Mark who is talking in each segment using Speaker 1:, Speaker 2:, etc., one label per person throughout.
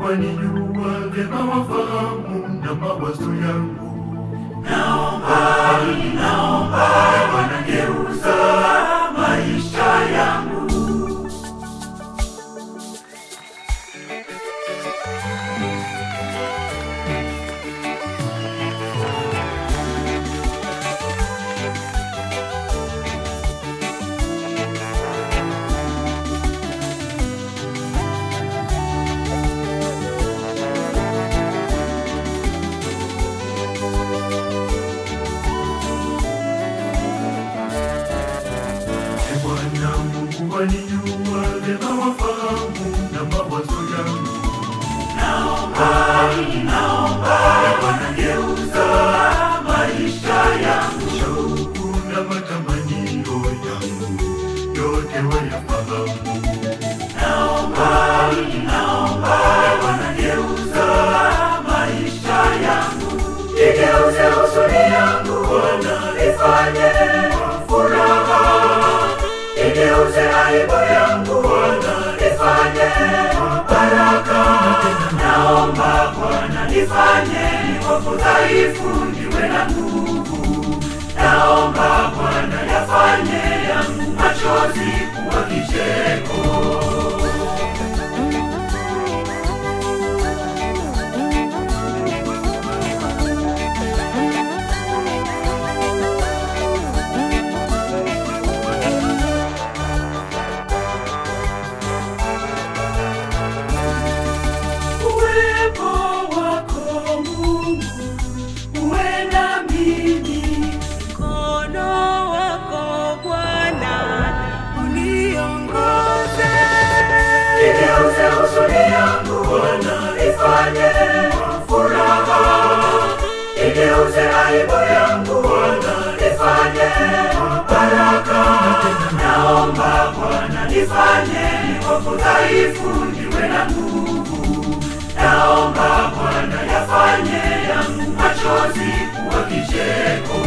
Speaker 1: wanijua vyema, wafahamu na mawazo yangu.
Speaker 2: Naomba, naomba wanageuza maisha yangu.
Speaker 1: Ee Bwana Mungu wanijua vyema, wafahamu na mawazo yangu.
Speaker 2: Naomba, naomba wanageuza maisha yangu.
Speaker 1: Shauku na matamanio yangu yote wayafahamu.
Speaker 2: Naomba, naomba wanageuza maisha yangu. Igeuze huzuni yangu Bwana, ifanye furaha. Igeuze aibu yangu Bwana, ifanye baraka. Naomba Bwana, nifanye nikopo dhaifu, niwe na nguvu. Naomba Bwana, yafanye yangu machozi kuwa kicheko. Uwepo wako Mungu uwe na mimi,
Speaker 3: Mkono wako Bwana uniongoze.
Speaker 2: igeuze huzuni yangu Bwana, ifanye furaha. Igeuze aibu yangu Bwana, ifanye baraka. Naomba Bwana, nifanye nikopo dhaifu, niwe na nguvu. Naomba Bwana, yafanye yangu machozi kuwa kicheko.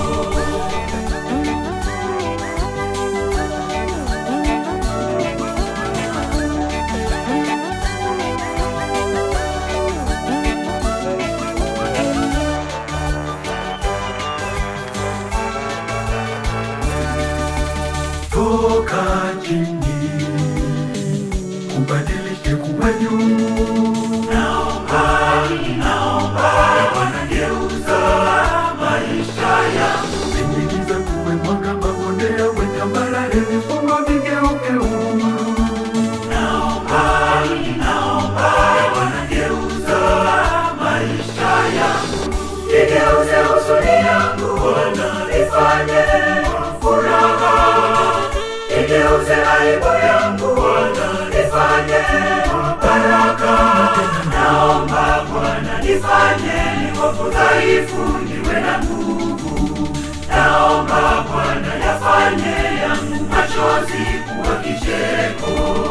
Speaker 1: Toka chini ubadilike kuwa juu.
Speaker 2: Naomba, naomba wanageuza maisha yangu.
Speaker 1: Ingiza kuwe mwanga, mabonde yawe tambarare, vifungo vigeuke uhuru.
Speaker 2: Naomba, naomba wanageuza maisha yangu. Igeuze huzuni yangu Bwana, ifanye furaha. Igeuze aibu yangu Bwana, ifanye baraka. Naomba Bwana, nifanye nikopo dhaifu, niwe na nguvu. Naomba Bwana, yafanye yangu machozi kuwa kicheko.